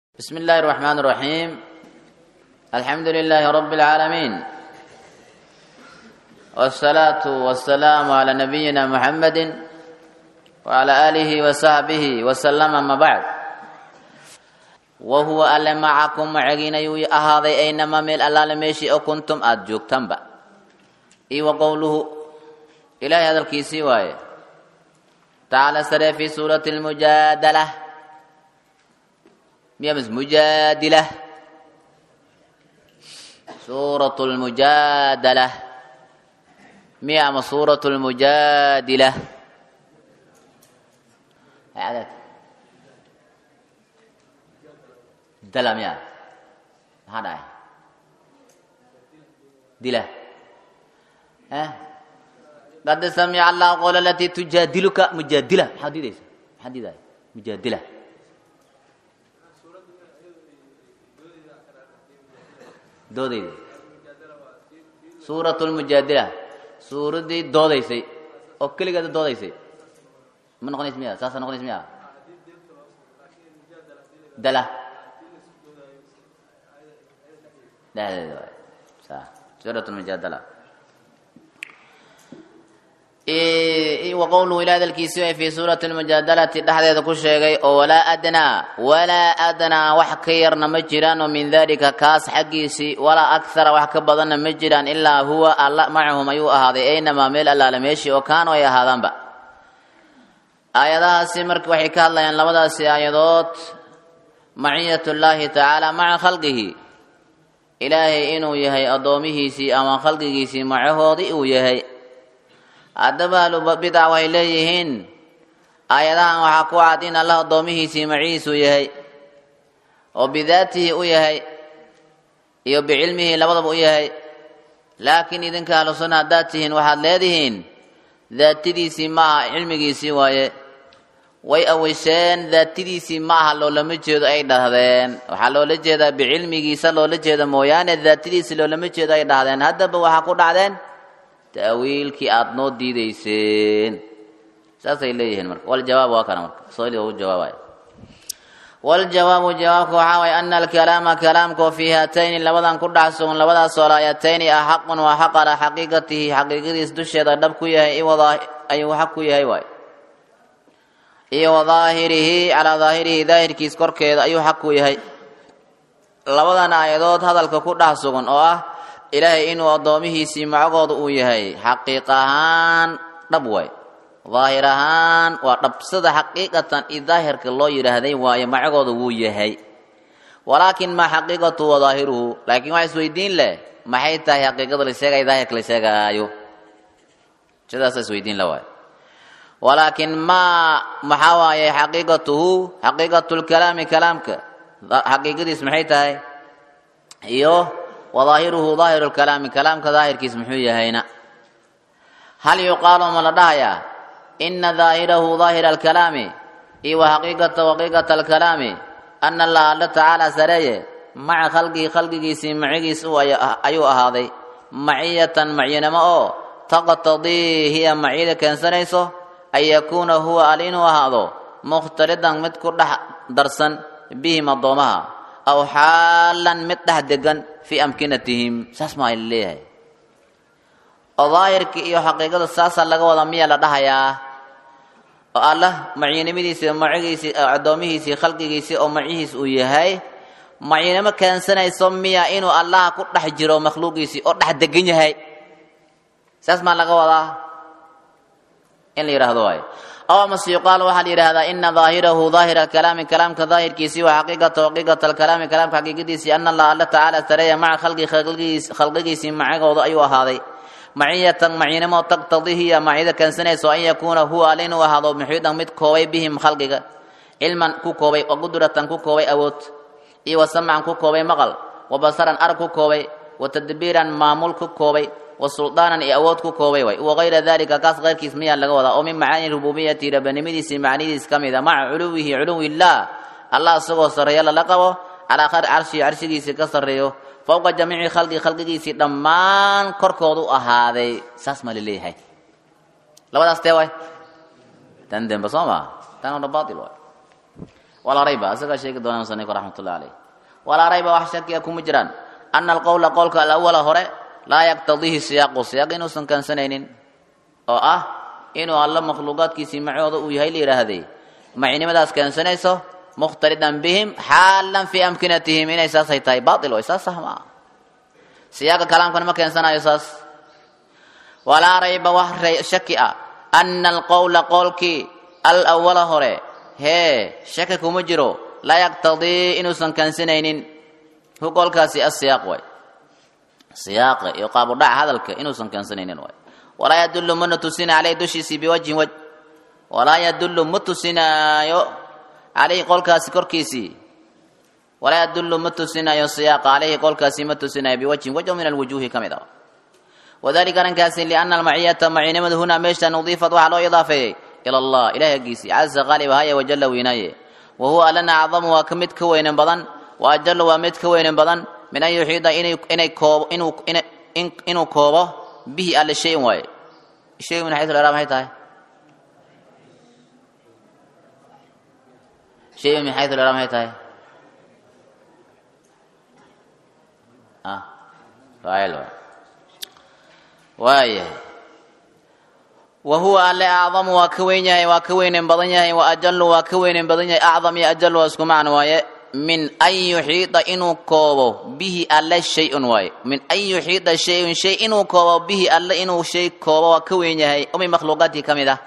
بسم الله الرحمن الرحيم الحمد لله رب العالمين والصلاة والسلام على نبينا محمد وعلى آله وصحبه وسلم أما بعد وهو ألا معكم معجين يوي أهاضي أينما ميل ألا لميشي أو كنتم أدجوك تنبأ إي وقوله إلهي هذا الكيسي وايه تعالى سري في سورة المجادلة ميمز مجادلة سورة المجادلة ميام سورة المجادلة عدد دلم يا هذا دلة ها قد سمع الله قول التي تجادلك مجادلة حديث حديث مجادلة doodayda suuratu lmujaadila suuraddii doodaysay oo keligeeda doodaysay ma noqonays miya saasa noqonays miya dala dhexdeeda waay sa suurat lmujaadala waqowluhu ilaa hadalkiisi way fii suurati lmujaadalati dhexdeeda ku sheegay oo walaa adnaa walaa adnaa wax ka yarna ma jiraan oo min dalika kaas xaggiisii walaa akhara wax ka badanna ma jiraan ilaa huwa alla macahum ayuu ahaaday aynamaa meel allaale meeshii oo kaanu ay ahaadaanba aayadahaasi marka waxay ka hadlayaan labadaasi aayadood maciyat llaahi tacaala maca khalqihi ilaahay inuu yahay addoomihiisii ama khalqigiisii macahoodii uu yahay haddaba ahlubidac waxay leeyihiin aayadahan waxaa ku cad in allah addoomihiisii macihiisuu yahay oo bidaatihi u yahay iyo bicilmihi labadaba u yahay laakiin idinka ahlu sunna haddaad tihiin waxaad leedihiin daatadiisii ma aha cilmigiisii waaye way aweyseen daatadiisii ma aha loolama jeedo ay dhahdeen waxaa loola jeedaa bicilmigiisa loola jeeda mooyaane daatadiisi loolama jeedo ay dhahdeen haddaba waxaa ku dhacdeen ta'wiilkii aada noo diidayseen saasay leeyihiin marka waljawaab waa kana marka sooli ugu jawaabaya waljawaabu jawaabka waxaa waye ana alkalaama kalaamkao fii haatayni labadan ku dhex sugan labadaas soolaayatayni ah xaqun waa xaq alaa xaqiiqatihi xaqiiqadiis dusheeda dhab ku yahay ayuu xaq ku yahay waay iyo wa daahirihi calaa daahirihi daahirkiis korkeeda ayuu xaq ku yahay labadan aayadood hadalka ku dhex sugan oo ah ilaahay inuu addoomihiisii macagooda uu yahay xaqiiq ahaan dhab waay daahir ahaan waa dhabsada xaqiiqatan i daahirka loo yidhaahday waayo macagooda wuu yahay walaakin maa xaqiiqatu wa daahiruhu laakiin waxa isweydiin leh maxay tahay xaqiiqada la sheegaya daahirka la sheegaayo sidaasa isweydiin la waayo walaakin maa maxaa waaye xaqiiqatuhu xaqiiqatu lkalaami kalaamka xaqiiqadiis maxay tahay iyo wadaahiruhu daahiru lkalaami kalaamka daahirkiis muxuu yahayna hal yuqaalu ma la dhahayaa ina daahirahu daahira alkalaami iyo wa xaqiiqata xaqiiqata alkalaami ana allah alla tacaala sareeye maca khalqihi khalqigiisii macigiis ayuu ahaaday maciyatan macyanimo oo taqtadii hiya maciyada keensanayso an yakuuna huwa al inuu ahaado mukhtalidan mid ku dhex darsan bihim addoomaha aw xaalan mid dhex degan fii amkinatihim saas maa la leeyahay oo daahirkii iyo xaqiiqada saasaa laga wada miya la dhahayaa oo allah maciinimadiisii macigiisii addoomihiisii khalqigiisii oo macihiis uu yahay maciinimo keensanayso miya inuu allaha ku dhex jiro makhluuqiisii oo dhex degan yahay saas maa laga wadaa in la yidhaahdo waayo aw amase yuqaalu waxaa la yidhahdaa ina daahirahu daahira kalaami kalaamka daahirkiisii wa xaqiiqata xaqiiqata alkalaami kalaamka xaqiiqadiisii ana allah alla tacaala sareeya maca khalqi khalqigiisii macagooda ayuu ahaaday maciyatan maciinimo taqtadii hiya macida keensanayso an yakuuna huwa al inuu ahaado muxiidan mid koobay bihim khalqiga cilman ku koobay wa qudratan ku koobay awood iyo wa samcan ku koobay maqal wa basaran arag ku koobay wa tadbiiran maamul ku koobay wa suldaanan iyo awood ku koobay way wagayra dalika kaas keyrkiis miyaa laga wadaa oo min macaani rububiyati rabanimadiisii macnidiis ka mid a maca culuwihi culuwi illaah allah isagoo sarreeyo lala qabo calaa carshii carshigiisii ka sarreeyo fowqa jamiici khalqi khalqigiisii dhammaan korkoodu ahaaday saas ma laleeyahay labadaas tee waay tan dembe soo maa tan oo dhan baatil waay walaa rayba asagaa sheegi doona musanifka raxmatullahi caleyh walaa rayba wax shakiya kuma jiraan ana alqowla qowlka alawala hore laa yaqtadiihi siyaaqu siyaaq inuusan keensanaynin oo ah inuu alla makhluuqaadkiisii macooda uu yahay la yidhaahday macinimadaas keensanayso mukhtalidan bihim xaalan fii amkinatihim inay saasay tahay baail way saas sah maa siyaaqa kalaamkana ma keensanayo saas walaa rayba wax shaki ah ana alqowla qowlkii alawala hore hee shaki kuma jiro laa yaqtadii inuusan keensanaynin hu qowlkaasi asiyaaq way siyaaqa iyo qaabudhaca hadalka inuusan keensanaynin way walaa yadullu mana tusina caleyh dushiisii biwajhin waj walaa yadullu ma tusinaayo caleyhi qolkaasi korkiisii walaa yadullu ma tusinayo siyaaqa caleyhi qolkaasi ma tusinayo biwajhin waj oo min alwujuuhi ka mid ah wadalika arrinkaasi liana almaciyata macinimada hunaa meeshan udiifat waxaa loo idaafeeyey ila allah ilahi aggiisii caza qaalib ahaya wajalla weynaaye wa huwa allana acdamu waa ka mid ka weynan badan wa ajallu waa mid ka weynan badan min an yuxiida inay koobo inuu inuu koobo bihi alle shayin waaye shay min xaysu lera maxay tahay shay min xaysu lera maxay tahay ah faacil waay waayahay wa huwa alle acdamu waa ka weyn yahay waa ka weynen badan yahay wa ajalu waa ka weynen badan yahay acdam iyo ajal waa isku macno waaye min an yuxiida inuu koobo bihi alle shay-un waaye min an yuxiida shay-un shay inuu koobo bihi alle inuu shay koobo waa ka weyn yahay oo min makhluuqaadkii ka mid ah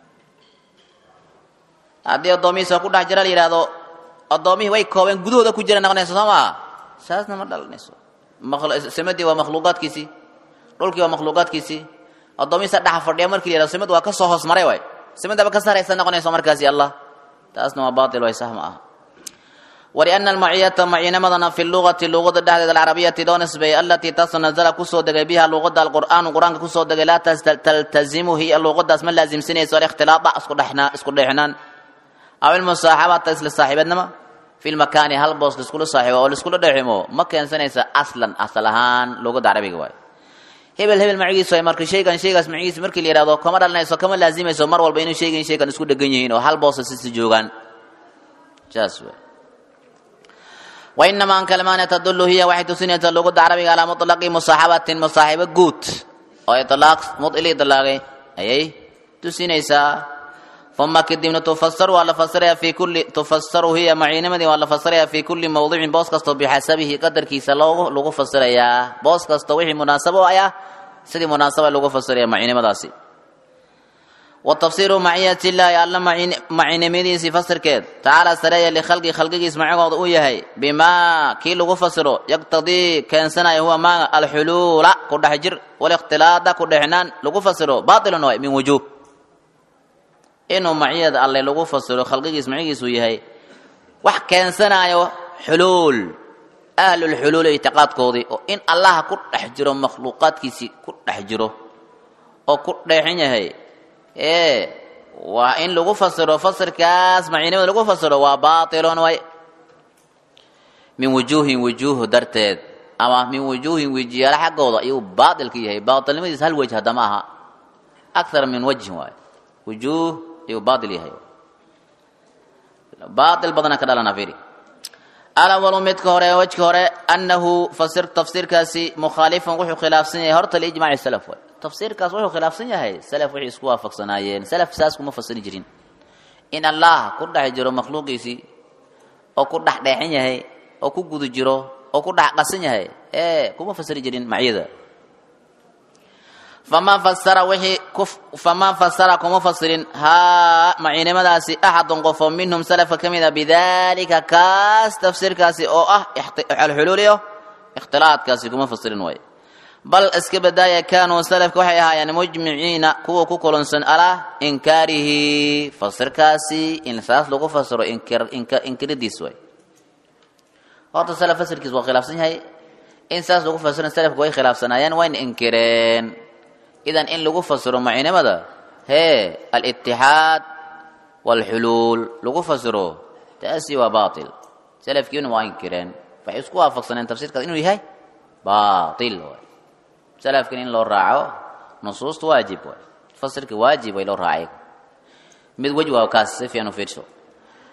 haddii addoomihiisa ku dhex jira la yidhaahdo addoomihii way koobeen gudahooda ku jira noqonayso soo maa saasna ma dhalanayso samadii waa makhluuqaadkiisii dhulkii waa makhluuqaadkiisii addoomihiisa dhexa fadhiya markii la yihahdo samad waa ka soo hoos maray waay samadaba ka saraysa noqonayso markaasi allah taasna waa baatil way sah ma aha wliana almaciyata maciinamadana fi lugati luqada dhexdeeda alcarabiyati loo nisbeeyey alatii taasoo nazala kusoo degay biha luqada alqur'aanu qur-aanka kusoo degay laa taltazimu hiya luqadaas ma laasimsinayso alikhtilaada isku dheexnaan aw ilmusaaxabata isla saaxiibadnima fi lmakaani hal boos laiskula saaxiibo oo laiskula dheeximo ma keensanaysa aslan asal ahaan luqada carabiga waay hebel hebel macigiisu ay marka shaygan shaygaas macigiisa markii la yihahdo kama dhalanayso kama laazimayso mar walba inuu shaygan shaygan isku dhegan yihiin oo hal boosa sisi joogaan saas wey wainama an kalmaana tadulu hiya waxay tusinaysaa luqada carabiga calaa muطlaqi musaaxabatin musaaxibo guud oo ilaaq mudili ilaaqay ayay tusinaysaa uma kadibna tufasaru waa la fasiraya fi kulli tufasaru hiya maciinimadii waa la fasiraya fi kulli mawdicin boos kastoo bixasabihi qadarkiisa loogu lagu fasirayaa boos kastoo wixii munaasabo u ah sidii munaasaba lagu fasiraya maciinimadaasi wa tafsiiru maciyati illaahi alla macinimadiisii fasirkeed tacaala sareeya likhalqi khalqigiis macigooda uu yahay bimaa kii lagu fasiro yaqtadii keensanaya huwa maaga alxuluula ku dhex jir walikhtilaada ku dhexnaan lagu fasiro baatilun waay min wujuub inuu maciyada alle lagu fasiro khalqigiis macigiisuu yahay wax keensanayo xuluul ahlulxuluul ictiqaadkoodii oo in allaha ku dhex jiro makhluuqaadkiisii ku dhex jiro oo ku dheexan yahay ee waa in lagu fasiro fasirkaas maciinimada lagu fasiro waa baatilon way min wujuuhin wujuuh darteed ama min wujuuhin wejiyaala xaggooda ayuu baatilka yahay baatilnimadiis hal wejh haddama aha akthar min wajhin waayo wujuuh ayuu baatil yahay baatil badana ka dhalana fiiri alawalu midka hore wejka hore annahu fasir tafsiirkaasi mukhaalifan wuxuu khilaafsan yahay horta liijmaaci salaf way tafsiirkaas wuxuu khilaafsan yahay salaf wixii isku waafaqsanaayeen salaf saas kuma fasiri jirin in allah ku dhex jiro makhluuqiisii oo ku dhex dheexan yahay oo ku guda jiro oo ku dhex qasan yahay ee kuma fasiri jirin macyada famaa fasara wixii famaa fasara kuma fasirin haa maciinimadaasi axadun qofoo minhum salafka ka mid a bidalika kaas tafsiirkaasi oo ah alxuluuliyo ikhtilaadkaasi kuma fasirin waay bal iska badaaya kaanuu salafka waxay ahaayeen mujmiciina kuwa ku kulunsan alaa inkaarihi fasirkaasi in saas lagu fasiro inkiridiis way horta salaf fasirkiis waa khilaafsan yahay in saas lagu fasiro salafka way khilaafsanaayeen wayna inkireen idan in lagu fasiro macinimada hee alitixaad waalxuluul lagu fasiro taasi waa baatil salafkiina waa inkireen waxay isku waafaqsaneen tafsiirkaas inuu yahay baatil waay salafkan in loo raaco nusuusta waajib waay fasirka waajib way loo raacay mid wej waa kaas si fiican u fiirso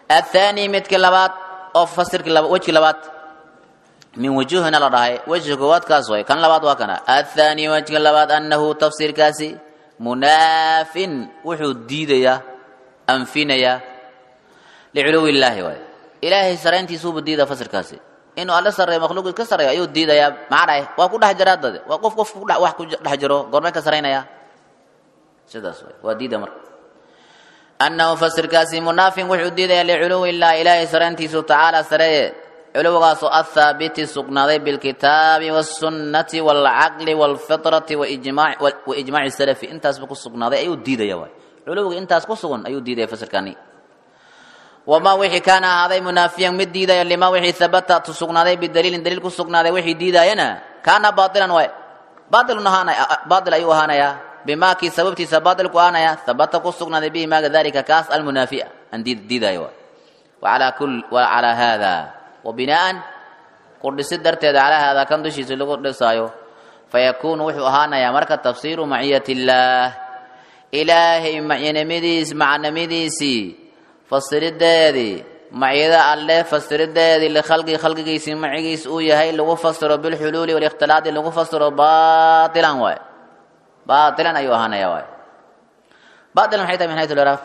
athaani midka labaad oo fasirka laba wejki labaad min wujuhina la dhahay wejka koowaad kaas way kan labaad waa kana athaani wejka labaad annahu tafsiirkaasi munaafin wuxuu diidayaa anfinayaa liculuwi illaahi waay ilaahay sarayntiisuubu diida fasirkaasi inuu alle sarreeyo makhluuqii ka sarreeyo ayuu diidayaa maxaa dhahay waa ku dhex jiraa dade waa qof qof kudhe wax ku dhex jiro goormee ka saraynayaa sidaas way waa diida marka annahu fasirkaasi munaafin wuxuu diidayaa liculuwi illahi ilaahay sarayntiisu tacaala sareeye culuwigaasoo athaabiti sugnaaday bilkitaabi wasunnati waalcaqli waalfitrati waijmaaci salafi intaasba ku sugnaaday ayuu diidaya waay culuwiga intaas ku sugan ayuu diidaya fasirkani wamaa wixii kaana ahaaday munaafiyan mid diidaya limaa wixii habata sugnaaday bidaliilin daliil ku sugnaaday wixii diidaayana kaana baailan waay baailun ahaanaya baail ayuu ahaanayaa bimaa kii sababtiisa baailku ahaanaya habata ku sugnaaday bihi maaga dalika kaas almunaafia aan diidaayo waay waalaa kul wacalaa haada wa binaan ku dhisid darteeda calaa haada kan dushiisa lagu dhisaayo fayakuunu wuxuu ahaanayaa marka tafsiiru maciyat illaah ilaahay macyanimadiis macnamadiisii fasirideedii macyada alle fasirideedii likhalqi khalqigiisii macigiis uu yahay lagu fasiro bilxuluuli walikhtilaadi lagu fasiro baailan waay baailan ayuu ahaanaya waay baailan maxay tahay min haytu liraaq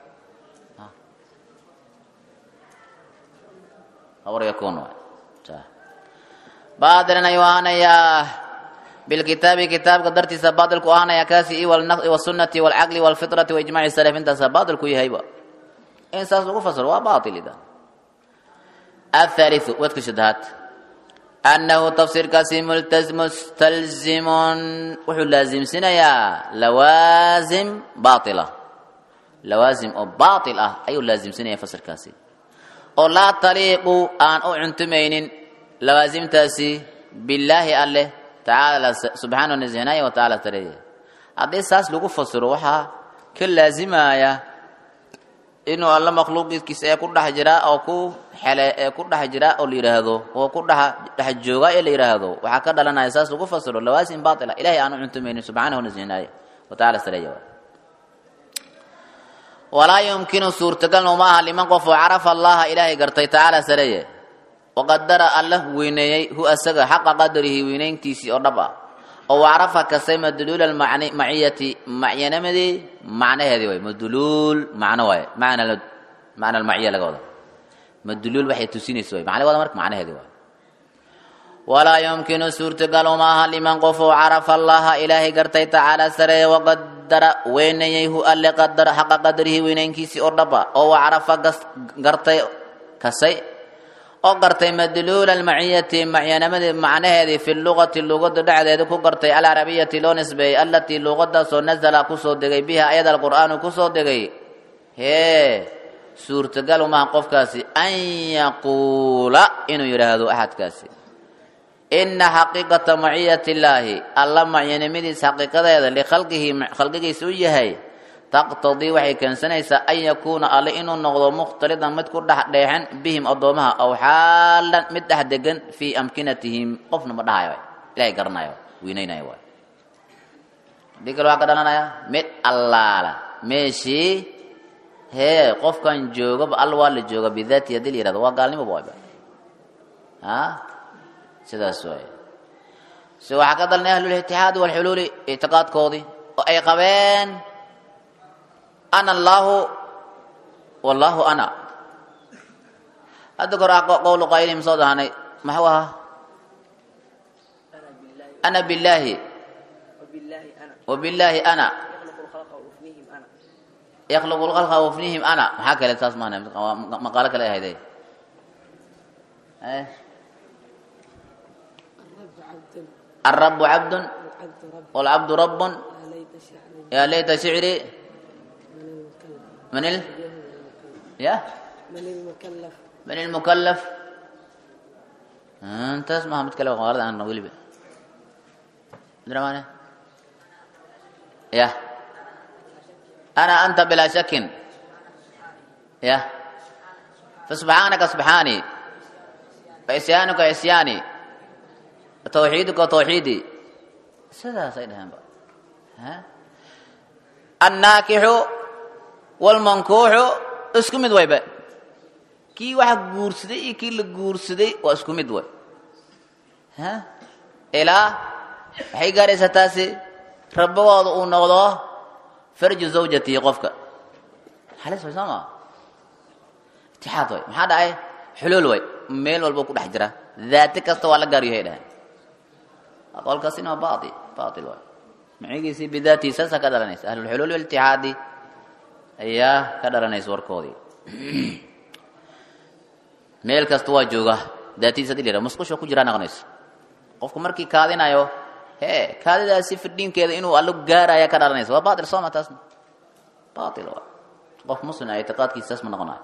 abr yakun waay baailan ayuu ahaanayaa bilkitaabi kitaabka dartiisa baailku ahaanaya kaasi i wasunnati waalcaqli waalfitrati waijmaci salaf intaasa baailku yahayba in saas lagu fasiro waa baail idan athaliu wadka shadahaad annahu tafsiirkaasi mustalzimun wuxuu laasimsinayaa lawaasim baaila lawaasim oo baail ah ayuu laasimsinaya fasirkaasi oo laa taliiqu aan u cuntumaynin lawaasimtaasi billaahi alleh tacaala subxaanahu nasihnaaya wa tacala tareeya haddii saas lagu fasiro waxaa ka laazimaya inuu alla makhluuqiiskiisa ee ku dhex jiraa oo ku xele ee ku dhex jiraa oo la yidhaahdo oo ku dhex dhex jooga ee la yidhaahdo waxaa ka dhalanaya saas lagu fasiro lawaasim baatila ilahay aanu cuntumaynin subxaanahu nasihnaaya wa tacala tareeya walaa yumkinu suurtagalna uma aha liman qof oo carafa allaha ilaahay gartay tacaala sareeye waqadara alla weyneeyey hu asaga xaqa qadarihi weynayntiisii oo dhab ah oo wacrafa kasay madluul almaciyati macyanamadii macnaheedii way madluul macno waaye macna macna almaciya laga wada madluul waxay tusinaysa way macna wada marka macnaheedii waaye walaa yumkinu suurtagal uma aha liman qof oo carafa allaha ilaahay gartay tacaala sareeye waqadara weyneeyey hu alle qadara xaqa qadarihi weynaynkiisii oo dhab ah oo wacrafa gartay kasay oo gartay madluula almaciyati macyanamadi macnaheedii fi lugati luqada dhexdeeda ku gartay alcarabiyati loo nisbeeyey allatii luqadaasoo nazala kusoo degay biha ayada alqur'aanu kusoo degay hee suurtagal umaha qofkaasi an yaquula inuu yidhaahdo axadkaasi ina xaqiiqata maciyati illaahi alla macyanimadiis xaqiiqadeeda likhalqihi khalqigiisa u yahay taqtadii waxay keensanaysaa an yakuuna alle inuu noqdo mukhtalidan mid ku dhex dheexan bihim addoomaha aw xaalan mid dhex degan fii amkinatihim qofna ma dhahayo ilahay garanayo weynaynaya waay hadii kale waxaa ka dhalanaya mid allaala meeshii hee qofkan joogaba all waa la jooga bidaati haddii la yihahdo waa gaalnimoba waayba a sidaas waay si waxaa ka dalanay ahlulitixaadi walxuluuli ictiqaadkoodii oo ay qabeen ana allaahu wallaahu ana hadda kor qowlu qaylihim soo dahanay maxuu ahaa ana billaahi wabillaahi ana yakhluqu lkhalqa wafnihim ana maxaa kale saas maana maqaalo kale ahayde الرب عبد والعبد رب يا ليت شعري من ال يا من المكلف من المكلف انت اسمها متكلم غلط عن ولي مدري معنى يا انا انت بلا شك يا فسبحانك سبحاني فعصيانك عصياني توحيدك توحيدي سيدا سيدا ها الناكح والمنكوح اسكو مid wayba kii waxa guursaday iyo kii la guursaday waa isku mid way ha ilaa waxay gaaraysaa taasi rabbagooda uu noqdo farju zawjatihi qofka halis way soo maa itixaad way maxaa dhacay xuluul way meel walba ku dhex jira daati kasta waa la gaar yahay dhahan qolkaasina waa bail bail way macigiisii bidaatihi saasaa ka dhalanaysa ahlulxuluul walitixaadi ayaa ka dhalanaysa warkoodii meel kasta waa jooga daatidiis hadii la yidhaha musqusha ku jiraa noqonayso qofku markii kaadinayo hee kaadidaasi fidhiinkeeda inuu allo gaaraya ka dhalanaysa waa bail sooma taasna bail waa qof muslim ah ictiqaadkiisa saas ma noqonayo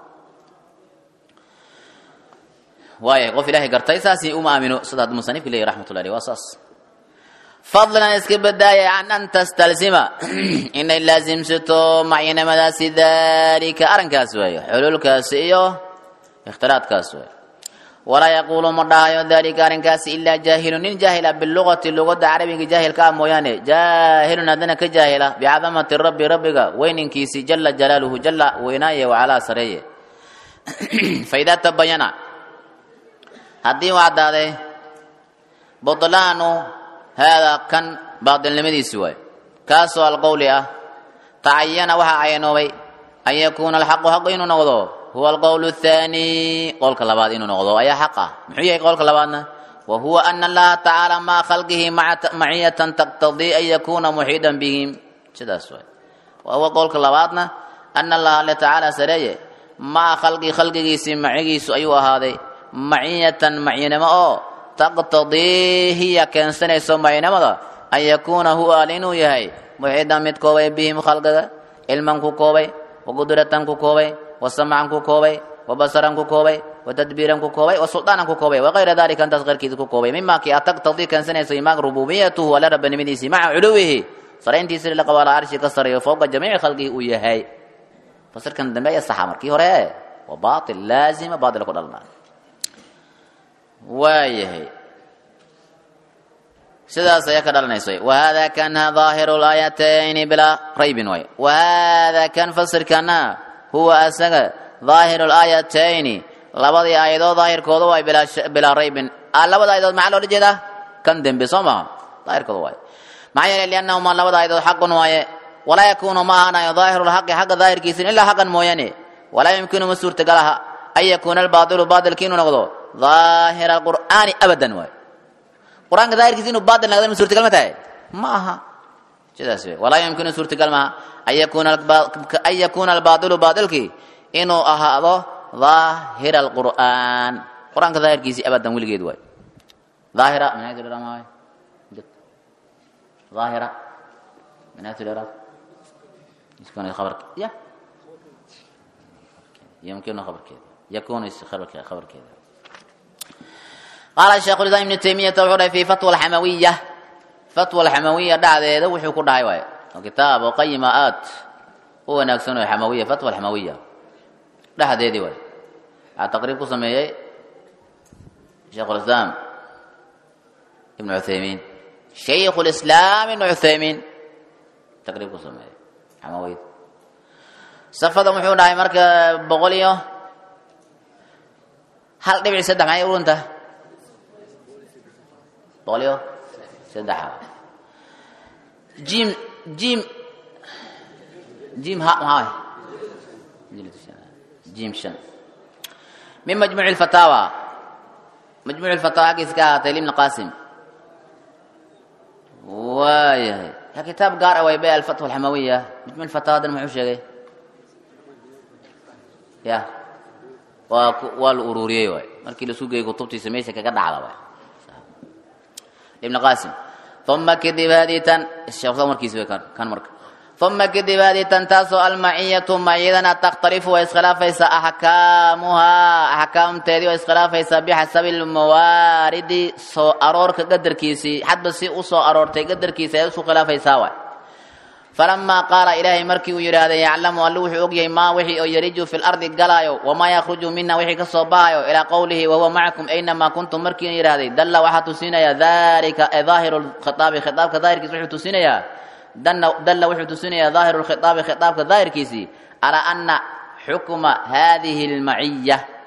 waaya qof ilaahay gartay saasi uma aamino sida hadda musanifka leeyahy raxmatullahi alayh waa saas fadlan iska badaaya can an tastalsima inay laasimsato macyanimadaasi dalika arrinkaas waayo xuluulkaasi iyo ikhtiraadkaas waayo walaa yaquulu ma dhahayo dalika arrinkaasi ilaa jaahilun nin jaahila bilugati lugadda carabiga jaahilka ah mooyaane jaahilun haddana ka jaahila bicadamati rabbi rabbiga weyninkiisi jala jalaaluhu jala weynaaye wacalaa sareeye faidaa tabayana haddii u caddaaday butlaanu haadaa kan baatilnimadiisi waayo kaasoo alqowli ah tacayana waxaa cayanoobay an yakuuna alxaqu xaqu inuu noqdo huwa alqowl athaani qowlka labaad inuu noqdo ayaa xaq ah muxuu yahay qowlka labaadna wa huwa ana allaha tacaala maa khalqihi maciyatan taqtadii an yakuuna muxiidan bihim sidaas waay wa huwa qowlka labaadna ana allaha alle tacaala sareeye maa khalqii khalqigiisii macigiisu ayuu ahaaday maciyatan macinimo oo taqtadii hiya keensanayso macinimada an yakuuna huwa al inuu yahay muxiidan mid koobay bihim khalqiga cilman ku koobay wa qudratan ku koobay wa samcan ku koobay wa basaran ku koobay wa tadbiiran ku koobay wa sulطaanan ku koobay wakayra dalika intaas keyrkiisa ku koobay mima kii a taqtadii keensanayso imaag rububiyatuhu alla rabbanimadiisii maca culuwihi sarayntiisi la qabo ala arshi ka sareeyo fowqa jamiici khalqihi uu yahay fasirkan dambe ayaa saxa markii hore waa baatil laazima baatila ku dhalnaa waayahay sidaas ayaa ka dhalanaysa wahada kana daahiru laayatayni bilaa raybin way wahada kan fasirkana huwa asaga daahiru laayatayni labadii aayadood daahirkooda waay bilaa raybin labada aayadood maxaa loola jeedaa kan dembe soo maha daahirkooda waay maxaa yeelay liannahuma labada aayadood xaqun waaye walaa yakuunu ma ahaanayo daahiru lxaqi xaqa daahirkiisin ilaa xaqan mooyaane walaa yumkinu ma suurtagalaha an yakuuna albaailu baatilki inuu noqdo daahira alqur'aani abadan waay qur-aanka daahirkiisa inuu baatil noqdo ma suurtagal ma tahay ma aha sidaas wey walaa yumkinu suurtagal maaha an yakuuna an yakuuna albaailu baatilki inuu ahaado daahira alqur'aan qur-aanka daahirkiisii abadan weligeed waay daahira minaytudhamaay daahira minaytudheraad يكون خبر يا يمكن خبر كذا يكون خبر كذا خبر كذا قال الشيخ الإسلام ابن تيمية وحده في فتوى الحموية فتوى الحموية دعد هذا وحي كل واي وكتاب وقيمات هو ناكسون الحموية فتوى الحموية دعد هذه واي تقريب قسمي شيخ الإسلام ابن عثيمين شيخ الإسلام ابن عثيمين تقريب قسمي xamaweyd safada muxuu dhahay marka boqol iyo hal dhibic saddex maxay urunta boqol iyo saddex jim jim jim ha maxaa jim shan min majmuuc lfataawa majmuuc lfataawa xaggiisa ka ahaatay libni qasim waayahay kitaab gaar ah way bay alfatwa alxamawiya majmuc fataawadan muxuu sheegay ya waa waa la ururiyey waay markii lasu geeyey kutubtiisa meesha kaga dhacda waay ibn qasim uma kadib haadii tan sheekh markiisa way kan marka uma kadib haadii tan taasoo almaciyatu maciyadana takhtalifu way iskhilaafaysaa axkaamuhaa axkaamteedii way iskhilaafaysaa bixasabi lmawaaridi soo aroorka qadarkiisii xadba si u soo aroortay qadarkiisa ay isu khilaafaysaa waay falamaa qaala ilaahay markii uu yidhaahday yaclamu allu wuxuu ogyahay maa wixii oo yariju fi lardi galaayo wamaa yakhruju mina wixii ka soo bahayo ilaa qowlihi wahuwa macakum aynamaa kuntum markii yidhaahday dalla waxaa tusinayaa dalika daahiru lkhitaabi khitaabka daahirkiisa wuxuu tusinayaa dalla wuxuu tusinayaa daahiru lkhitaabi khitaabka daahirkiisii calaa ana xukma haadihi lmaciya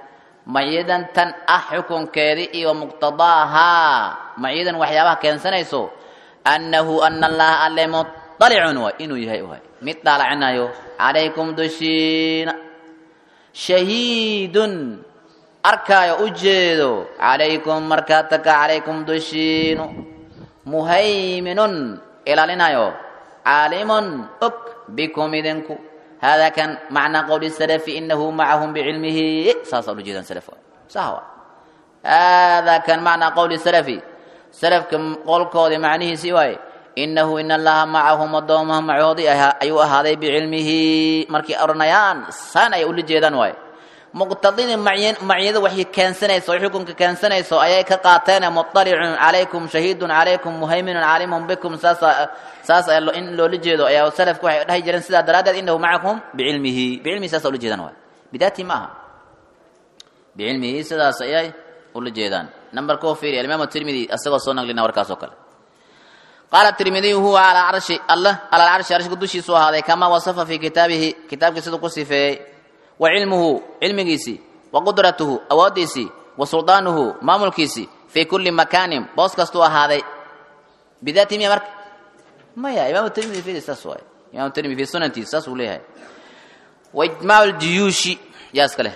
maciyadan tan ah xukunkeedii iyo muqtadaahaa maciyadan waxyaabaha keensanayso annahu ana allaha alle muطalicun waay inuu yahay waay mid dhaalacinayo calaykum dushiina shahiidun arkaayo u jeedo calaykum markaa taka calaykum dushiinu muhayminun ilaalinayo caalimun og bikum idinku hada kan macnaa qowli salafi inahu macahum bicilmihi saasaa ula jeedaan salaf sahwa hada kan macnaa qowli salafi salafka qolkoodii macnihiisii waaye inahu in allaha macahum addoomaha macoodii ayuu ahaaday bicilmihi markay oranayaan saan ay ula jeedaan waaye muqtadidii maciyada waxay keensanayso o xukunka keensanayso ayay ka qaateen muطalicun calaykum shahiidun calaykum muhayminun caalimun bikum saasa saas in loola jeedo ayaa salafka waxay dhahi jireen sidaa daraaddeed inahu macakum bicilmihi bicilmihi saasa ula jeedaan waay bidaati ma aha bicilmihi sidaas ayay ula jeedaan number koo fiiri alimaam tirmidi isagoo soo naglina warkaas oo kale qaala tirmidiyu huwa calaa carshi allah cala alcarshi arshka dushiisu ahaaday kamaa wasafa fii kitaabihi kitaabkii siduu ku sifeeyey wa cilmuhu cilmigiisii wa qudratuhu awooddiisii wa suldaanuhu maamulkiisii fii kulli makaanin boos kastuu ahaaday bidaati miya marka maya imaamu tirmidi fiiri saas waay imaamu tirmidi fi sunantiisa saas uu leeyahay wa ijmaacu ljuyuushi yaa iska leh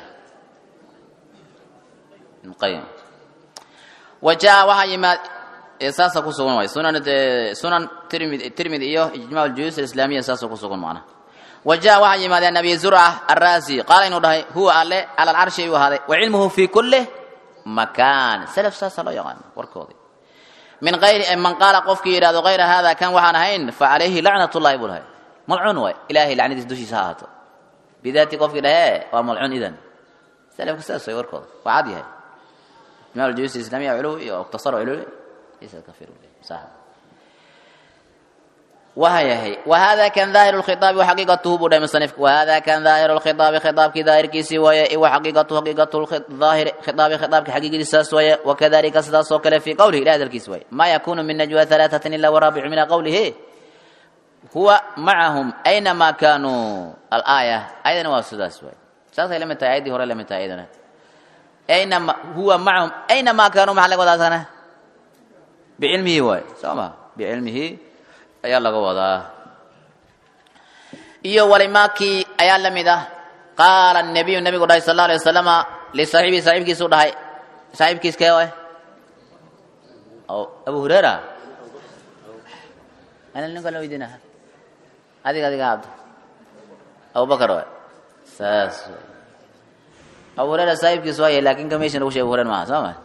qayim wa jaa waxaa yimaad saasa ku sugan waay sunan sunan tirmidi tirmidi iyo ijmac aljuyuus alislaamiya saasa ku sugan macnaha wa jaa waxaa yimaadeen abi zurca arraasi qaala inuu dhahay huwa alle cala alcarshi ayuu ahaaday wa cilmuhu fi kulli makaan salaf saasa loo yaqaana warkoodii min ayri man qaala qofkii yidhahdo kayra hada kan waxaan ahayn fa calayhi lacnat llahi buu dhahay malcuun waay ilaahay lacnadiis dushiisa ha ahaato bidaati qofkii dhahee waa malcuun idan salafka saas way warkooda waa cad yahay ijmac aljuyuus alislaamiya culuwi iyo ikhtasar culuwi wahayahay wahada kan daahiru lkhitaabi wa xaqiiqatuhu buu dhahay musanifka wahada kan daahiru lkhitaabi khitaabkii daahirkiisii waaye wa xaqiiqatuhu xaqiiqatu daahiri khitaabi khitaabki xaqiiqadiisaas waaye wakadalika sidaas oo kale fii qowlihi ilahi hadalkiisi waaye ma yakunu min najwa halaatatin ila waraabicu min qowlihi huwa macahum aynama kanuu alaaya ayadana waa sidaas waaye saasay la mid tahay ayaddii hore la mid tahay ayadana aynama huwa macahum aynama kanuu maxaa laga wadaa sana bicilmihi waay soo ma bicilmihi ayaa laga wadaa iyo walimaakii ayaa la mid ah qaala nabiyu nabigu dhahay sal alay wasalama lisaaxibihi saaxiibkiisu dhahay saaxiibkiis kee waay abu hurera ana ninka la weydiina adiga adiga abdo abubakar waay saas waay abu hurera saaxiibkiis waaya laakin ka meesha lagu sheeg abu hurer maaha soo ma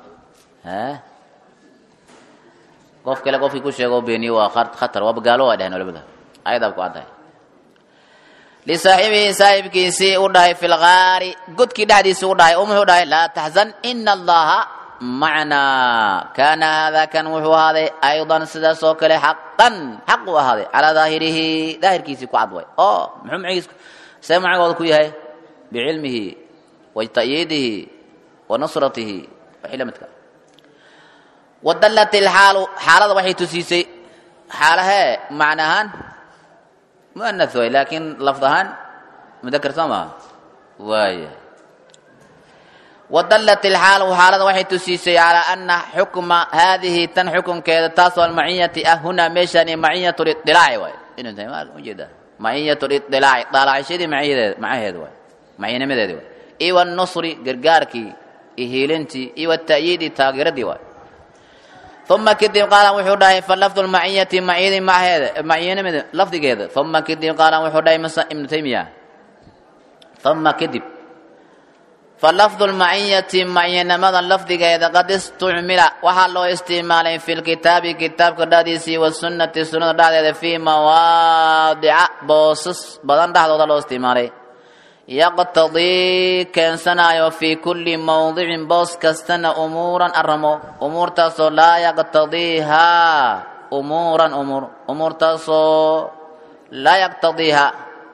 qof kale qofkii ku sheego beeniye waa khatar waaba gaalo waa dheheen culimada ayadaab ku caddahay lisaaxibihi saaxibkiisii u dhahay fi lgaari godkii dhexdiisii u dhahay umuxuu dhahay laa taxzan ina allaha macnaa kaana hada kan wuxuu ahaaday aydan sidaas oo kale xaqan xaq uu ahaaday calaa daahirihi daahirkiisii ku cad way oo muxuu macigiis see macagooda ku yahay bicilmihi wa ta'yiidihi wa nusratihi wixii la midka wadallat ilxaalu xaalada waxay tusiisay xaalahee macna ahaan mu'anath way laakiin lafd ahaan mudakar soo maha waaya wadallat ilxaalu xaalada waxay tusiisay calaa ana xukma haadihi tan xukunkeeda taasoo almaciyati ah hunaa meeshani maciyat lidilaaci waay inuu tahay ma ujeeda maciyat lidilaaci daalacashadii maciyadeed macaheed waay maciyanimadeedi waay iyo wanusri gargaarkii iyo hiilintii iyo wata'yiidi taageeradii waay uma kadib qaala wuxuu dhahay falafdu lmaciyati maciyadii maceeda maciyanimada lafdigeeda uma kadib qaala wuxuu dhahay masa ibnu taymiya uma kadib falafdu lmaciyati maciyanimada lafdigeeda qad istucmila waxaa loo isticmaalay fi lkitaabi kitaabka dhexdiisii wasunnati sunnada dhexdeeda fii mawaadica boosas badan dhexdooda loo isticmaalay yaqtadii keensanayo fii kulli mawdicin boos kastana umuuran aramo umuurtaasoo laa yaqtadiihaa umuuran umuur umuurtaasoo laa yaqtadiihaa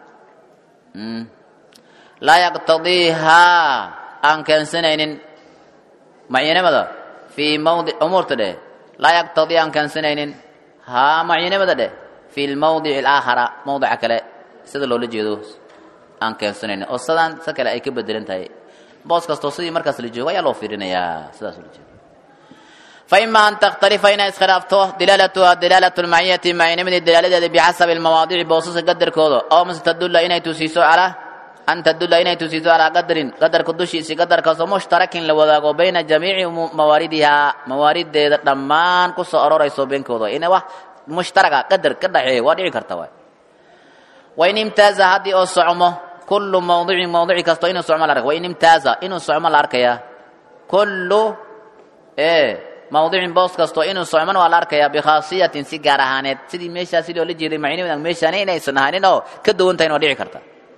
laa yaqtadiihaa aan keensanaynin macyanimada fii mawdi umuurta dheh laa yaqtadii aan keensanaynin haa macyanimada dheh fi lmawdici alaakhara mawdica kale sida loola jeedo aan keensanayn oo sadaan sa kale ay ka bedelan tahay boos kastoo sidii markaas la joogo ayaa loo fiirinayaa sidaas ula jeeda فإما أن تختلف إن إسخلافته دلالتها دلالة المعية معينة دلالة بحسب المواضيع بوصوص قدر كودو أو مثل تدل إن تسيسو على أن تدل إن تسيسو على قدر قدر كدوشي سي قدر كسو مشترك لوذاقو بين جميع مواردها موارد دمان كسو أرور يسو بين كودو إن وح مشتركة قدر كدحي ودعي كرتوا وإن امتاز هذه أو صعمه كل موضوع موضوع كستو إنه صعمه الأرك وإن امتاز إنه صعمه الأرك يا كل إيه mawdicin boos kasto inuu socman waa la arkayaa bikhaasiyatin si gaar ahaaneed sidii meeshaa sidii oo la jeeday macni meeshaani inaysan ahaanin oo ka duwan tahay waa dhici karta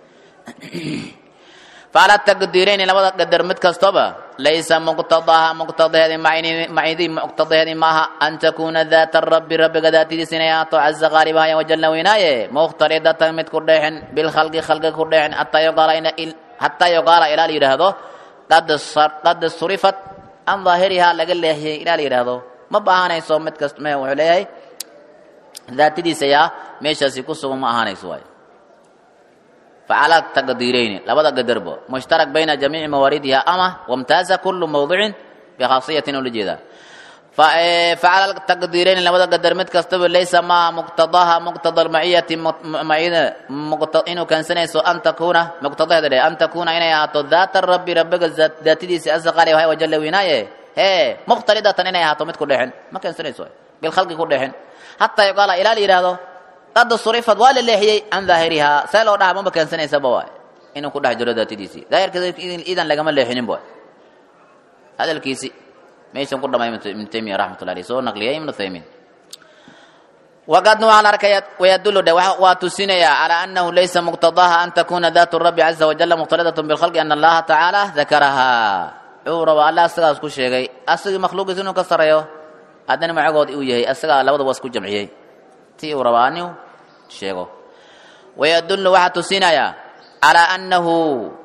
faala taqdiirayni labada qadar mid kastaba laysa muqtadaha muqtadaheedi macidi muqtadaheedi maaha an takuuna daata rabbi rabbiga daatadiisa inay ahaato caza qaalibahaya wajalla weynaaye mukhtaridatan mid ku dheexin bilkhalqi khalqiga ku dheexin hataa yuqaala ilaa la yidhaahdo qad surifat an daahirihaa laga leexiyey ilaa la yidhaahdo ma baahanayso mid kast m wuxuu leeyahay daatadiisa yaa meeshaasi ku sugan ma ahaanayso waayo facala taqdiirayni labada qadarbo mushtarak bayna jamiici mawaaridiha ama wamtaaza kulu mawdicin bikhaasiyatin oo la jeedaa facala taqdiirayni labada qadar mid kastaba laysa maa muqtadaha muqtada almaciyati macida inuu keensanayso an takuuna muqtadaheeda dhe an takuuna inay ahaato daata rabbi rabbiga daatadiisa asaqaali wahay wajalla weynaaye hee mukhtaridatan inay ahaato mid ku dhexin ma keensanayso bilkhalqi ku dhexin hataa yuqaala ilaa la yidhaahdo qad surifad waa la leexiyey can daahirihaa see loo dhaha maba keensanaysaba waay inuu ku dhex jiro daatadiisii daahirkeeda idan lagama leexinin boy hadalkiisi meeshan ku dhamay ibnu taymiya raxmatullah alayh soo naqliyay ibnu thaymiin waqadna waxaa la arkaya wayadullu dhe waa tusinayaa calaa annahu laysa muqtadaha an takuna daatu rabbi caza wajalla muqhtalidatun bilkhalqi ana allaha tacaala dakarahaa wuxuu rabaa alla asagaas ku sheegay asagii makhluuqiisa inuu ka sareeyo haddana magacood uu yahay asagaa labadaba isku jamciyey ti uu rabaa aniu sheego wayadullu waxaa tusinayaa calaa annahu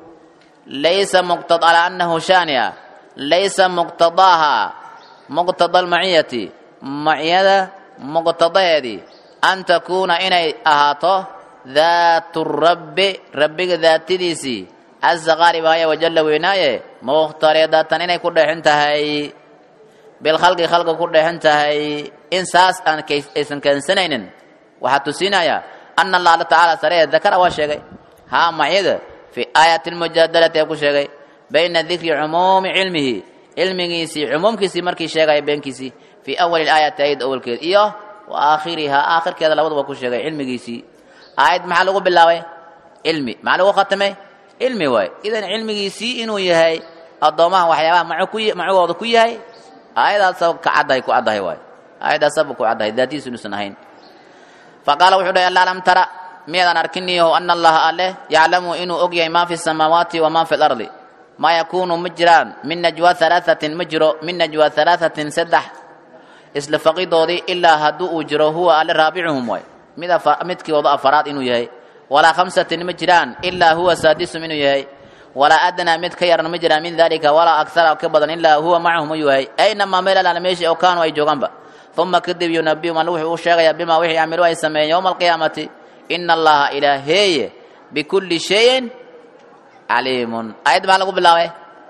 laysa muqta calaa annahu shaaniya laysa muqtadaaha muqtada almaciyati maciyada muqtadaheedii an takuuna inay ahaato daatu rabbi rabbiga daatadiisii caza qaalibaaya wajalla weynaaye mukhtaridatan inay ku dheexin tahay bilkhalqi khalqi ku dheexin tahay in saas aan aysan keensanaynin waxaa tusinaya ana allah alla tacaala saree dakara waa sheegay haa maciyada fii aayati lmujaadalati ee ku sheegay bayna dikri cumuumi cilmihi cilmigiisii cumuumkiisii markii sheegaya beenkiisii fii awali aayati ayad awalkeed iyo wa aakhirihaa aakhirkeeda labaduba ku sheegay cilmigiisii aayad maxaa lagu bilaabay cilmi maxaa lagu khatamay cilmi waay idan cilmigiisii inuu yahay addoomaha waxyaabaha macugooda ku yahay aayadaasa ka caddahay ku caddahay waay aayadaasaba ku caddahay daatiisu inuusan ahayn faqaala wuxuu dhahay alla lam tara miyaadan arkiniyaho ana allaha alleh yaclamu inuu og yahay maa fi samaawaati wamaa fi lardi maa yakuunu ma jiraan min najwa alaaثatin ma jiro min najwa alaaثatin saddex isla faqidoodii ilaa hadduu uu jiro huwa alle raabicuhum waay mid midkooda afaraad inuu yahay walaa khamsatin ma jiraan ilaa huwa saadisum inuu yahay walaa adnaa mid ka yaran ma jiraan min dalika walaa akara ka badan ilaa huwa macahum u yahay aynamaa meel alaala meeshii oo kaanuu ay joogaanba uma kadib yunabihum alle wuxuu u sheegayaa bimaa wixii camilu ay sameeyeen yowma alqiyaamati ina allaha ilaaheeye bikulli shayin caliimun aayadda maxaa lagu bilaabay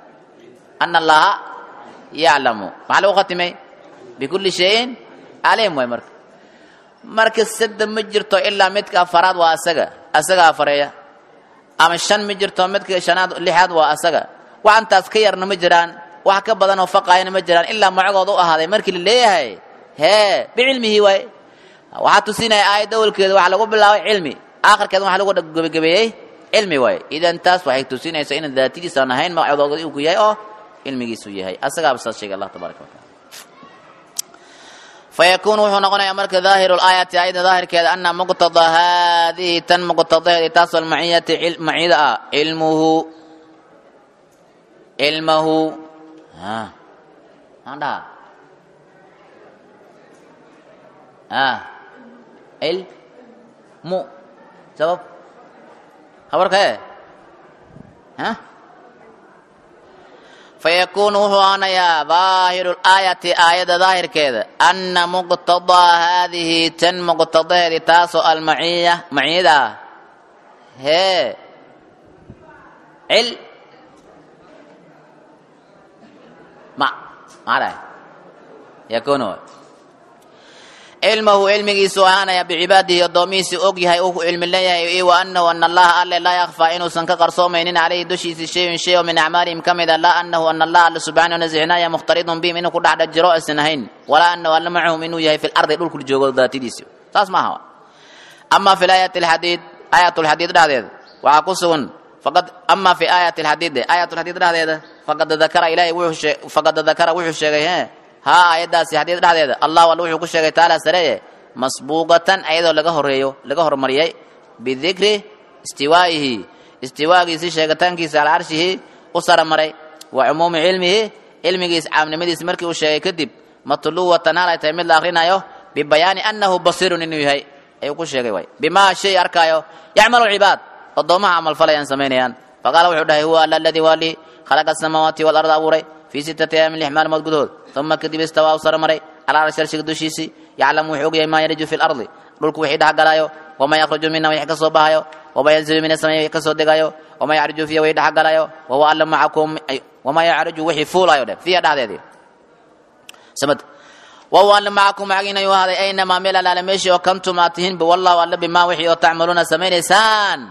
ana allaha yaclamu maxaa lagu khatimay bikulli shayin caliim waay marka marka sadde ma jirto ilaa midka afaraad waa asaga asaga afareeya ama shan ma jirto midka shanaad lixaad waa asaga waxantaas ka yarna ma jiraan wax ka badan oo faqaayana ma jiraan ilaa magacooda u ahaaday markii la leeyahay hee bicilmihi waay waxaa tusinaya aayadda awalkeeda waxaa lagu bilaabay cilmi aakhirkeeda waxaa lagu gebagabeeyey cilmi waay idan taas waxay tusinaysaa inaan daatadiisaan ahayn magacooda uu ku yahay oo cilmigiisu yahay asagaaba saas sheegay allah tabaraka wataala fayakuunu wuxuu noqonayaa marka daahiru laayati aayadda daahirkeeda ana muqtada haadihi tan muqtadaheedi taasoo almaciyati macida ah cilmuhu cilmahu maxaan dhahaa cilmu sabab habarka e fayakuunu wuxuu aanayaa daahiru laayati aayadda daahirkeeda ana muqtadaa haadihi tan muqtadaheedi taasoo almaciya maciyada ah hee cil ma maxaa dhahay yakunu cilmahu cilmigiisu ahaanaya bicibaadihi addoomihiisi og yahay uu cilmi leeyahay iyo wa anahu ana allaha alle laa yakfaa inuusan ka qarsoomaynin calayhi dushiisi shayun shay oo min acmaalihim ka mida laa anahu ana allaha alle subxaanahu nasixnaaya mukhtaridun bihim inuu ku dhex dhex jiro aysan ahayn walaa anahu alle macahum inuu yahay fi lardi dhulku joogo daatadiisi saas maaha ama fi aayati alxadiid aayat lxadiid dhexdeeda waxaa ku sugan faqad ama fi aayati alxadiid aayat lxadiid dhexdeeda faqad dakara ilahay wuxuu shee faqad dakara wuxuu sheegay he haa aayaddaasi xadiid dhexdeeda allahu alle wuxuu ku sheegay tacaala sareeye masbuuqatan ayadoo laga horeeyo laga hormariyay bidikri istiwaa'ihi istiwaagiisi sheegitaankiisa calaa carshihi u saramaray wa cumuumi cilmihi cilmigiis caamnimadiis markii uu sheegay kadib matluwatan hal ay tahay mid la akrinayo bibayaani annahu basiirun inuu yahay ayuu ku sheegay way bimaa shay arkaayo yacmalu cibaad addoomaha camalfalayaan samaynayaan faqaala wuxuu dhahay huwa alla aladii waa lii khalaqa asamaawaati waalarda abuuray fii sittati ayaamin lix maalmood gudahood uma kadib istawaa u saramaray calaa arshi arshiga dushiisii yaclamu wuxuu ogyahay maa yariju fi lardi dhulku wixii dhexgalaayo wamaa yakhruju mina wixii ka soo baxayo wamaa yanzilu min asamai wixii ka soo degayo wamaa yacriju fiiha wixii dhexgalayo wahuwa alla macakum wamaa yacriju wixii fuulayo dhe fiiha dhexdeedii samad wahuwa alla macakum macagiin ayuu ahaaday aynamaa meel alaale meeshii oo kantum aad tihiinba wallahu alla bimaa wixii oo tacmaluuna samaynaysaan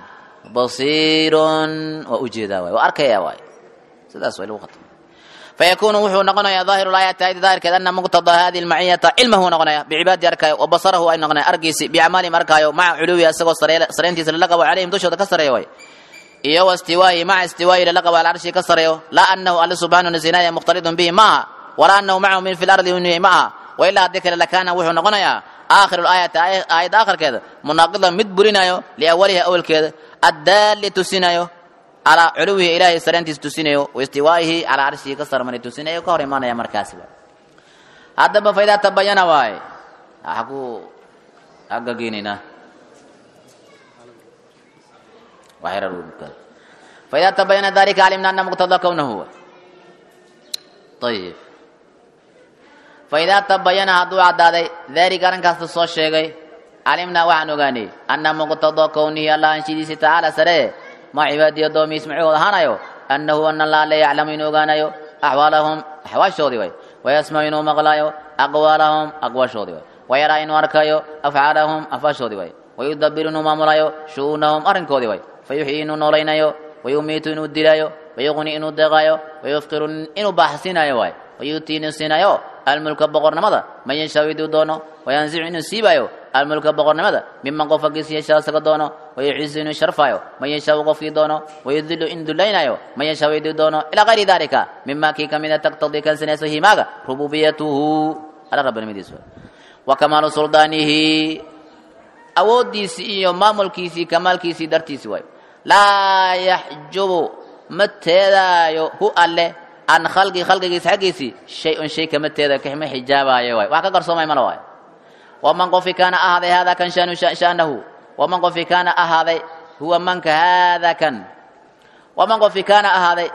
basiirun waa ujeedaa waay waa arkaya waay sidaas way lagu khatma فيكون وحو نقنيا ظاهر الآية آية ذلك أن مقتضى هذه المعية علمه نقنيا بعباد أركايو وبصره أي نقنيا أرقيسي بأعمالهم أركايو مع علوي أسقو سرينتي سلقوا عليهم دشو كسر يوي iyo واستوائه مع استوائه للقب على العرش كسر يو لا أنه الله سبحانه نزينايا مختلط به معها ولا أنه معه من في الأرض ونهي معها وإلا ذكر لكان وحو نقنيا آخر الآية آية آخر كذا مناقضا مدبرنا لأولها أول كذا الدال تسينايو calaa culuwihi ilaahay sareentiis tusinayo waistiwaa'ihi calaa carshihi ka sarmani tusinayo ka hor imaanaya markaasiba haddaba faidaa tabayana waaye waxa ku agageenaynaa faidaa tabayana dalika calimna ana muqtada kownahu ayib faidaa tabayana hadduu caddaaday dalika arrinkaasta soo sheegay calimnaa waxaan ogaanay ana muqtada kownihi allah anshidiisi tacaala saree ma cibaadii addoomihiis macahooda ahaanayo annahu ana allah la yaclamu inuu ogaanayo axwaalahum axwaashoodii way wayasmacu inuu maqlaayo aqwaalahum aqwaashoodii way wayaraa inuu arkayo afcaalahum afaashoodii way wayudabiru inuu maamulayo shu'uunahum arrinkoodii way fayuxyi inuu noolaynayo wayumiitu inuu dilaayo wayuqni inuu deeqaayo wayufqiru inuu baaxsinayo waay wayuutii inuu siinayo almulka boqornimada man yashaa iduu doono wayanzicu inuu siibayo almulka boqornimada miman qof aggiis yashaa isaga doono wayucizu inuu sharfayo man yashaau qofkii doono wayudilu in dulaynayo man yashaa iduu doono ilaa kayri dalika mima kii kamida taqtadii kansanayso himaaga rububiyatuhu alla rabbanimadiis wa kamaalu suldaanihi awooddiisii iyo maamulkiisii kamaalkiisii dartiisi waay laa yaxjubu ma teedaayo hu alle an khalqi khalqigiisa xaggiisii shay-un shay kama teeda kama xijaabaayo waay wax ka qarsoomay mala waay waman qofi kaana ahaaday haadaa kan shanu shanahu waman qofi kaana ahaaday huwa manka haadaa kan waman qofi kaana ahaaday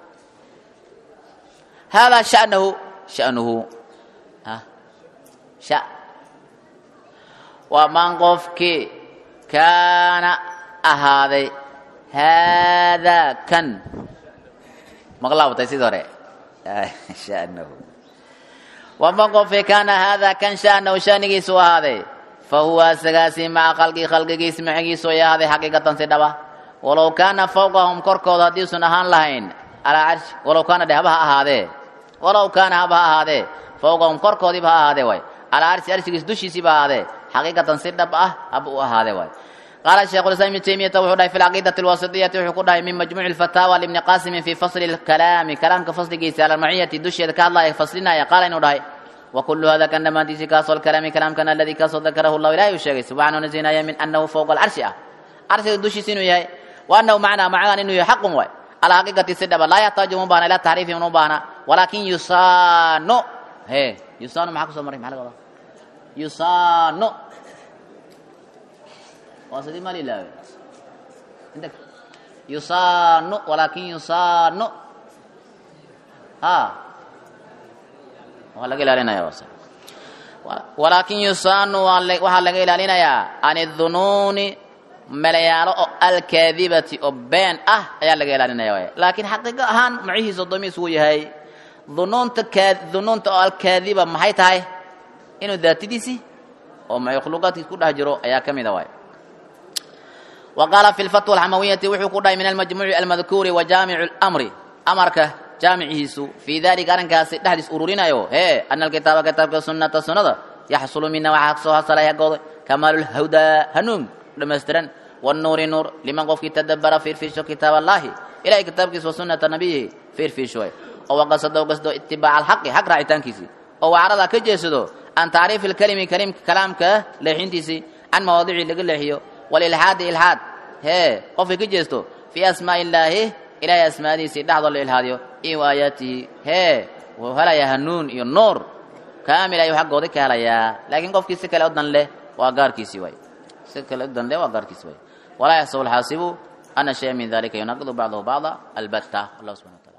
haadaa shanahu shanuhu sha waman qofkii kaana ahaaday haadaa kan maqlaabatay sidii hore shanahu waman qofkii kaana haadaa kan shanahu shanigiisu ahaaday fa huwa asagaasi maca khalqii khalqigiis macigiisu ay ahaaday xaqiiqatan si dhaba walow kaana fawqahum korkooda haddiisun ahaan lahayn calaa carshi walow kaana dhe haba ha ahaadee walow kaana haba ha ahaadee fawqahum korkoodiiba ha ahaadee waay calaa carshi arshigiis dushiisiiba ahaadee xaqiiqatan si dhab ah haba u ahaadee waay qaala sheekhu lislam ibnu taymiyata wuxuu dhahay fi alcaqiidati alwasitiyati wuxuu ku dhahay min majmuuci alfataawa libni qaasimin fi fasli lkalaami kalaamka fasligiisa ala almaciyati dusheeda ka hadlaya faslinaya qaala inuu dhahay وكل هذا كان دمانتيسي كاسو الكلام كلام كان الذي كاسو ذكره الله إلهي وشيغي سبحانه نزينا من أنه فوق العرش أه عرش دوشي سينو يهي وأنه معنا معنا إنه يحق واي على حقيقة السدبة لا يحتاج مبانا إلى تعريف مبانا ولكن يصان هي يصان معك سمري معك الله يصان واسدي مالي لا عندك يصان ولكن يصان ها waa laga ilaalinaya walaakin yusaanu waxaa laga ilaalinayaa can idunuuni melayaalo oo alkaadibati oo been ah ayaa laga ilaalinaya waay laakiin xaqiiqo ahaan macihiisa addoomihiis wuu yahay dunuunta kaa dunuunta oo alkaadiba maxay tahay inuu daatadiisii oo makhluuqaadkiis ku dhex jiro ayaa ka mida waay wa qaala fi lfatwa alxamawiyati wuxuu ku dhahay min almajmuuci almadkuuri wa jaamicu lamri amarka jaamicihiisu fii dalika arrinkaasi dhexdiis ururinayo hee ana alkitaaba kitaabka sunnata sunnada yaxsulu mina waxaa soo hasalaya gooday kamaalulhawdaa hanuun dhammaystiran wannuuri nuur liman qofkii tadabara fiirfiisho kitaab allahi ilahay kitaabkiisa wa sunnata nabiyihi fiirfiisho way oo waqasado qasdo itibaaca alxaqi xaq raacitaankiisii oo wacrada ka jeesado can tacriifi alkalimi kalimka kalaamka leexintiisii can mawaadicii laga leexiyo walilxaadi ilxaad hee qofkii ka jeesto fii asmaa'i illaahi ilahay asmaadiisii dhexdoo la ilhaadiyo iyo aayaatihi hee wuu helayaa hanuun iyo nuur kaamil ayuu xaggooda ka helayaa laakiin qofkii si kale u dan leh waa gaarkiisii waay si kale u dan leh waa gaarkiisi waay walaa yaxsabu alxaasibu ana shaya min dalika yunaqidu bacdahu bacda albatta allah subxana wa taala